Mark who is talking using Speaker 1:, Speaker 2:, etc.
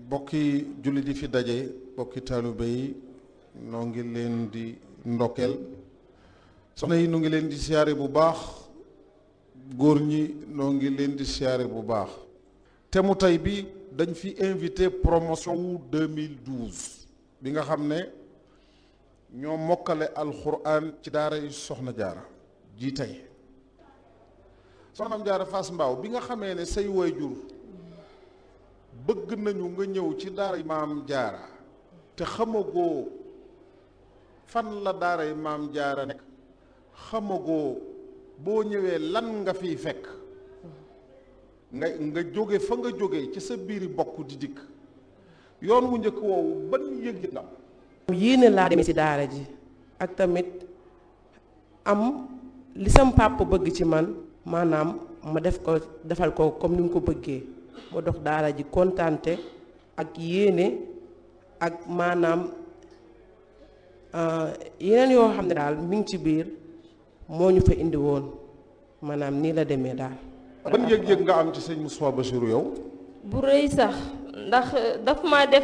Speaker 1: bokki jullit yi fi daje bokki taalibe yi noo ngi leen di ndokkeel soxna yi noo ngi leen di siyaare bu baax góor ñi noo ngi leen di siyaare bu baax te mu tey bi dañ fi invité promotion wu 2012 bi nga xam ne ñoo mokkale alxuraan ci daara yi soxna jaara ji tey soxna am jaara Fass Mbaaw bi nga xamee ne say waajur bëgg nañu nga ñëw ci daara maam jaara te xamagoo fan la daara yi maam jaara nekk xamagoo boo ñëwee lan nga fiy fekk nga nga jóge fa nga jóge ci sa biiri bokk di dikk yoon wu njëkk woowu ban yëg nga
Speaker 2: yéene laa demee ci daara ji ak tamit am li sam papa bëgg ci man maanaam ma def ko defal ko comme ni mu ko bëggee ma dox daara ji kontante ak yéene ak maanaam yeneen yoo xam ne daal mi ngi ci biir moo ñu fa indi woon maanaam nii la demee daal.
Speaker 1: ban yëg-yëg nga am ci sëñ Moustapha Bassirou yow.
Speaker 3: bu rëy sax ndax daf ma def